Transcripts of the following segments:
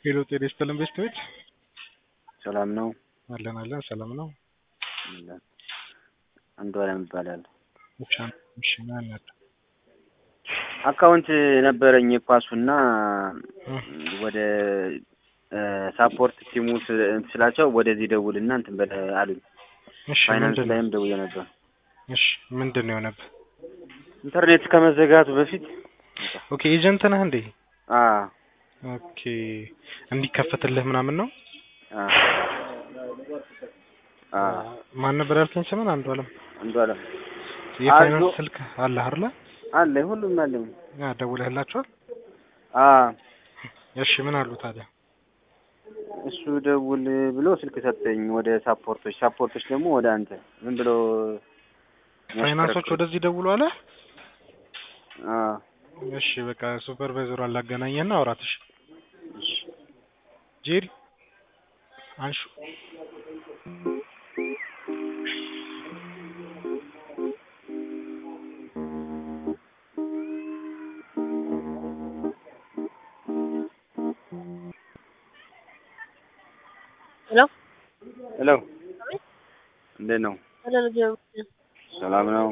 ሄሎ ጤና ይስጥልን ቤስቶች ሰላም ነው አለን አለን ሰላም ነው አለን። አንዱ አለም ይባላል። ብቻ እሺ ማን ያለ አካውንት ነበረኝ የኳሱና ወደ ሳፖርት ቲሙ ስል- ስላቸው ወደዚህ ደውልና እንትን በለ አሉኝ። እሺ ፋይናንስ ምንድን ነው ላይም ደውዬ ነበር። እሺ ምንድን ነው የሆነብህ ኢንተርኔት ከመዘጋቱ በፊት ኦኬ ኤጀንት ነህ እንዴ አ ኦኬ እንዲከፈትልህ ምናምን ነው አ አ ማን ነበር ያልከኝ ስምን አንዱ አለም አንዱ አለም የፋይናንስ አዞ- ስልክ አለ አይደለ አለ ሁሉም አለኝ። ያ ደውለህላቸዋል አ እሺ ምን አሉ ታዲያ እሱ ደውል ብሎ ስልክ ሰጠኝ ወደ ሳፖርቶች፣ ሳፖርቶች ደግሞ ወደ አንተ ዝም ብሎ ፋይናንሶች ወደዚህ ደውሉ አለ አ እሺ በቃ ሱፐርቫይዘሩ አላገናኘህና አውራት እሺ እሺ ጄሪ አንሹ ሄሎ ሄሎ እንዴት ነው? ሄሎ ልጅ ሰላም ነው?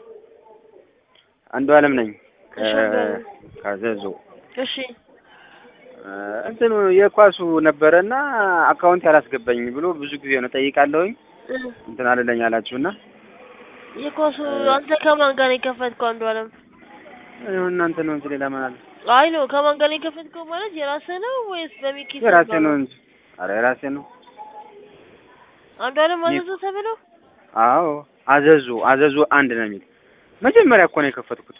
አንዱ አለም ነኝ ከ እሺ፣ አንዱ አለም። ከዘዞ እሺ እ እንትኑ የኳሱ ነበረና አካውንት ያላስገባኝ ብሎ ብዙ ጊዜ ነው ጠይቃለሁኝ እ እንትን አልለኝ አላችሁና የኳሱ አንተ ከማን ጋር ነው የከፈትከው? አንዱ አለም ይሁን እናንተ ነው እንጂ ሌላ ማን አለ? አይ ነው ከማን ጋር ነው የከፈትከው ማለት የራስህ ነው ወይስ በሚኪ ስም የራሴ ጋር ነው እንጂ አረ የራሴ ነው። አንዱ አለም አዘዞ ተብለው አዎ አዘዞ አዘዞ አንድ ነው የሚል መጀመሪያ እኮ ነው የከፈትኩት።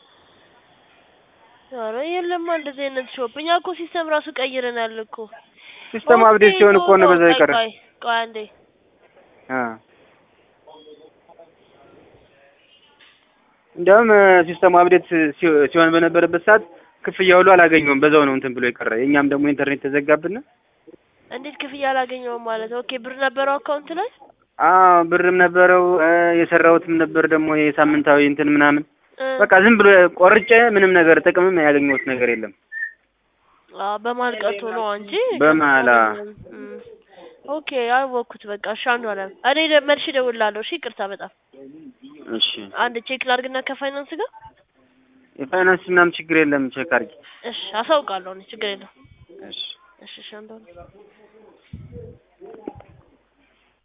ኧረ የለማ እንደዚህ አይነት ሾፕ እኛ እኮ ሲስተም ራሱ ቀይረናል እኮ ሲስተም አብዴት ሲሆን እኮ ነው በዛ የቀረ ቆይ ቆይ አንዴ አ እንዲያውም ሲስተሙ አብዴት ሲ- ሲሆን በነበረበት ሰዓት ክፍያ ሁሉ አላገኘውም። በዛው ነው እንትን ብሎ የቀረ። የኛም ደግሞ ኢንተርኔት ተዘጋብን። እንዴት ክፍያ አላገኘውም ማለት ኦኬ ብር ነበረው አካውንት ላይ አዎ ብርም ነበረው እ የሰራሁትም ነበር ደግሞ የሳምንታዊ እንትን ምናምን እ በቃ ዝም ብሎ ቆርጬ ምንም ነገር ጥቅምም ያገኘሁት ነገር የለም። አ በማልቀቱ ነው እንጂ በመሀል አ እም፣ ኦኬ አወኩት በቃ እሺ አንዱ አለም እኔ ደ- መልሼ እደውልልሃለሁ እሺ ይቅርታ በጣም እሺ አንድ ቼክ ላድርግና ከፋይናንስ ጋር የፋይናንስ ምናምን ችግር የለም። ቼክ አድርጊ። እሺ አሳውቃለሁ እኔ ችግር የለውም እሺ እሺ እሺ አንዱ አለም